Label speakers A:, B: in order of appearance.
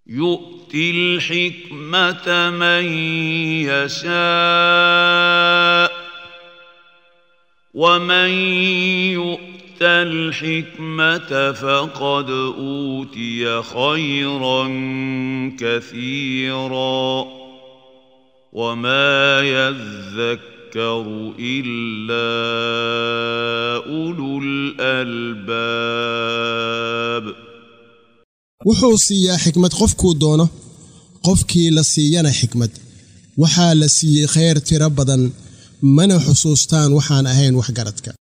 A: يؤتي الحكمة من يشاء ومن يؤت الحكمة فقد أوتي خيرا كثيرا وما يذكر إلا أولو الألباب
B: wuxuu siiyaa xikmad qofkuu doono qofkii la siiyana xikmad waxaa la siiyey khayr tiro badan mana xusuustaan waxaan ahayn waxgaradka